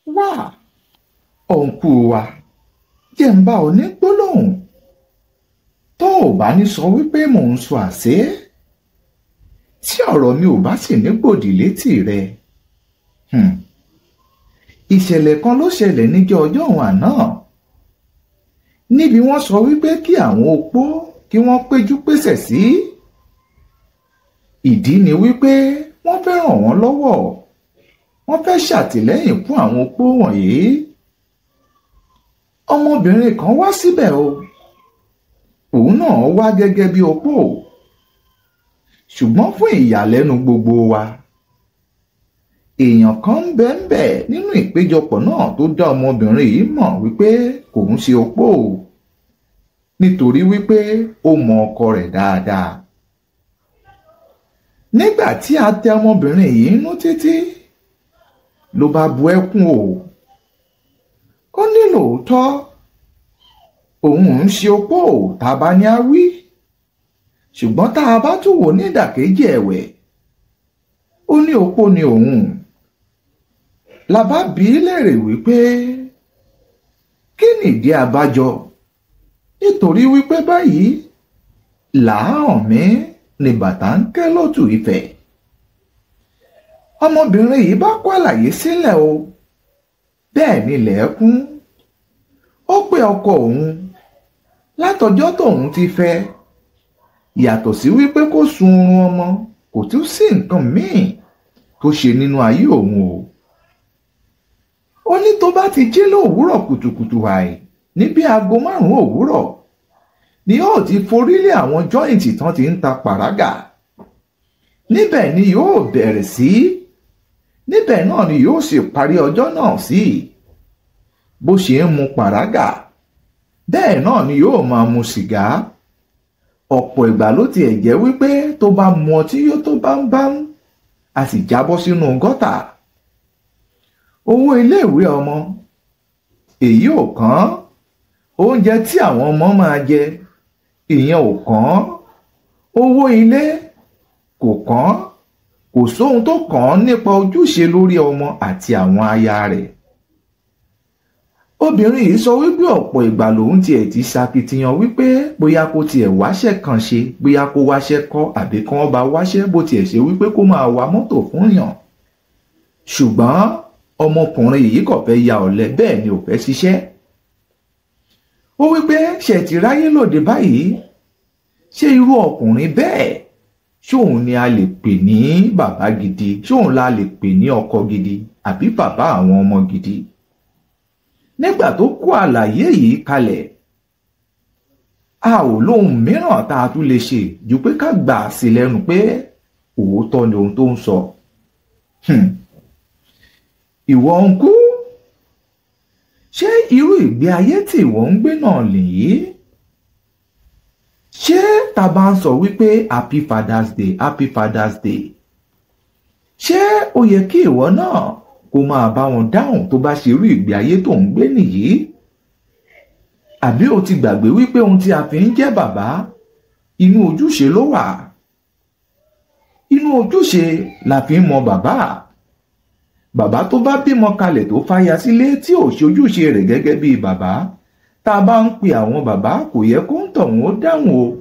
wá òǹkù wa jẹ́ ń bá ọ ní gbólóhùn tó o bá ní sọ wípé mò ń sọ àṣẹ tí ọ̀rọ̀ mi ò bá sì ní gbòdì létí rẹ hmm. ìṣẹ̀lẹ̀ kan ló ṣẹlẹ̀ níjọ́ ọjọ́ òun àná níbi wọ́n sọ wípé kí àwọn opó kí wọ́n péjú pésẹ̀ sí ìdí ni wípé wọ́n fẹ́ ràn wọ́n lọ́wọ́ wọ́n fẹ́ ṣàtìlẹ́yìn fún àwọn opó wọ̀nyí ọmọbìnrin kan wá síbẹ̀ o òun náà wá gẹ́gẹ́ bí opó ṣùgbọ́n fún ìyàlẹ́nu gbogbo wa èèyàn kan ń bẹ ń bẹ nínú ìpéjọpọ̀ náà tó dá ọmọbìnrin yìí mọ̀ wípé kò ń ṣe opó nítorí wípé ó mọ ọkọ rẹ̀ dáadáa nígbà tí a tẹ ọmọbìnrin yìí nú títí ló bá bu ẹkún o ó ní lóòótọ́ òun ń ṣe opó tá a bá ní á wí ṣùgbọ́n tá a bá tún wò ní ìdàkejì ẹ̀wẹ̀ ó ní opó ni òun la bá bí í léèrè wípé kí nìdí abájọ nítorí wípé báyìí làáhàn mi ni bàtà ń ké lótù Ifẹ̀ ọmọbìnrin yìí bá kó àlàyé sílẹ̀ o bẹ́ẹ̀ ni lẹ́ẹ̀kún ó pé ọkọ òun látọjọ́ tóun ti fẹ́ yàtọ̀ sí wípé kó sun oorun ọmọ kò tún sí nǹkan míì tó ṣe nínú ayé òun o ó ní tó bá ti jí lówùúrọ̀ kùtùkùtù àì ní bí aago márùn-ún òwúrọ̀ ni yóò ti forílé àwọn jọ́ìntì tán ti ń ta pàrágà níbẹ̀ ni yóò bẹ̀rẹ̀ sí níbẹ̀ náà ni yóò sì parí ọjọ́ náà sí bó ṣe ń mu pàrágà bẹ́ẹ̀ náà ni yóò máa mu sìgá ọ̀pọ̀ ìgbà ló tiẹ̀ jẹ́ wípé tó bá mu ọtí yó tó bá ń bá ń a sì jábọ́ sínú gọ́tà owó iléèwé ọmọ èyí ò kàn oúnjẹ tí àwọn ọmọ máa jẹ ìyẹn ò kàn owó ilé kò kàn kò sóhun tó kàn án nípa ojúṣe lórí ọmọ àti àwọn aya rẹ̀ obìnrin yìí sọ wípé ọ̀pọ̀ ìgbà lòun tiẹ̀ ti ṣakitiyan wípé bóyá kó tiẹ̀ wáṣẹ́ kan ṣe bóyá kó wáṣẹ́ kọ́ àbí kí wọ́n bá wáṣẹ́ bó tiẹ̀ ṣe wípé kó máa wa mọ́tò fún yàn ṣùgbọ́n ọmọkùnrin yìí kò fẹ́ ya ọ̀lẹ bẹ́ẹ̀ ni ò fẹ́ ṣiṣẹ́ ó wípé ṣètì ráyé lòdì báyìí ṣé irú ọkùnrin bẹ́ẹ̀ ṣóun ni a lè pè ní bàbá gidi ṣóun la lè pè ní ọkọ gidi àbí bàbá àwọn ọmọ gidi nígbà tó kó àlàyé yìí kalẹ̀ a ò lóhun mìíràn tá a tún lè ṣe ju pé ká gbà á sí lẹ́nu pé òótọ́ ni ohun tó ń sọ ìwọ ń kú ṣé irú ìgbé ayé tí ìwọ ń gbé náà lèyí ṣé ta bá ń sọ wípé happy father's day happy father's day ṣé ó yẹ kí ìwọ náà kó máa bá wọn dáhùn tó bá ṣe irú ìgbé ayé tó ń gbé nìyí àbí o ti gbàgbé wípé ohun tí a fi ń jẹ́ bàbá inú ojúṣe ló wà inú ojúṣe la fi ń mọ bàbá bàbá tó bá bímọ kalẹ̀ tó fàyà sílé tí ò ṣe ojúṣe rẹ̀ gẹ́gẹ́ bíi bàbá tá a bá ń pe àwọn bàbá kò yẹ kó ń tọ̀hún ó dáhùn o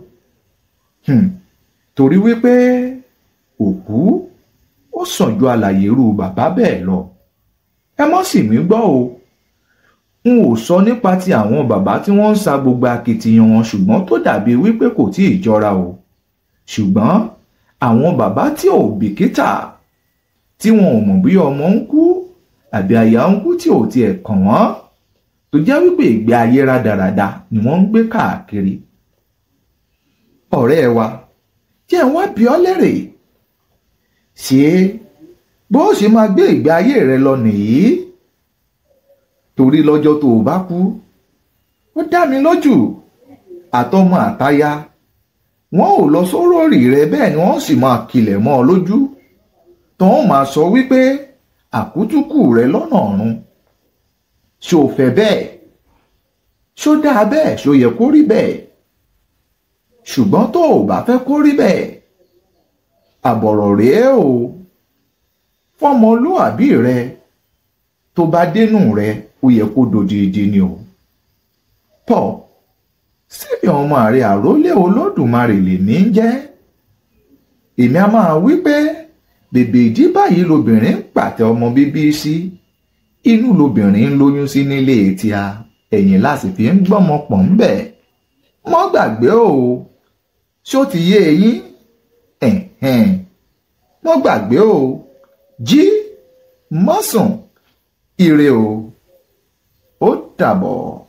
torí wípé òkú ó sàn ju àlàyé irú bàbá bẹ́ẹ̀ lọ ẹ mọ́ sì mí gbọ́ o n ò sọ nípa ti àwọn bàbá tí wọ́n ń sa gbogbo akitiyan wọn ṣùgbọ́n tó dàbí wípé kò tí ì jọra o ṣùgbọ́n àwọn bàbá tí ò bìkítà tí wọn ò mọ̀ bí ọmọ ń kú àbí aya ń kú tí ò tiẹ̀ kàn wọ́n tó jẹ́ wípé ìgbé ayé rádaràda ni wọ́n ń gbé káàkiri. ọ̀rẹ́ wa jẹ́ wá bí ọ lérè ṣé bó ṣe máa gbé ìgbé ayé rẹ lọ nìyí torí lọ́jọ́ tó o bá kú ó dá mi lójú àtọmọ àtaya wọn ò lọ sórórì rẹ bẹ́ẹ̀ ni wọ́n sì máa kilẹ̀ mọ́ ọ lójú tán máa sọ wípé àkútúkù rẹ lọ́nà ọ̀run ṣó fẹ́ bẹ́ẹ̀ ṣó dáa bẹ́ẹ̀ ṣó yẹ kó rí bẹ́ẹ̀ ṣùgbọ́n tó o bá fẹ́ kó rí bẹ́ẹ̀ àbọ̀rọ̀ rèé o fọmọlúàbí rẹ tó bá dénú rẹ ó yẹ kó dòdìdì ni o Paul síbi ọmọ rẹ àrólé olódùmarè lèmi ń jẹ́ èmi a máa wí pé bèbè ìdí báyìí lobìnrin ń pàtẹ ọmọ bíbí sí inú lobìnrin ń lóyún sí nílé tíá ẹ̀yìn láti fi ń gbọ́mọ pọ̀ ń bẹ̀ mọ́ gbàgbé o ṣó ti yé eyín ẹ̀hẹ̀n mọ́ gbàgbé o jí mọ́sùn ire o ó dàbọ̀.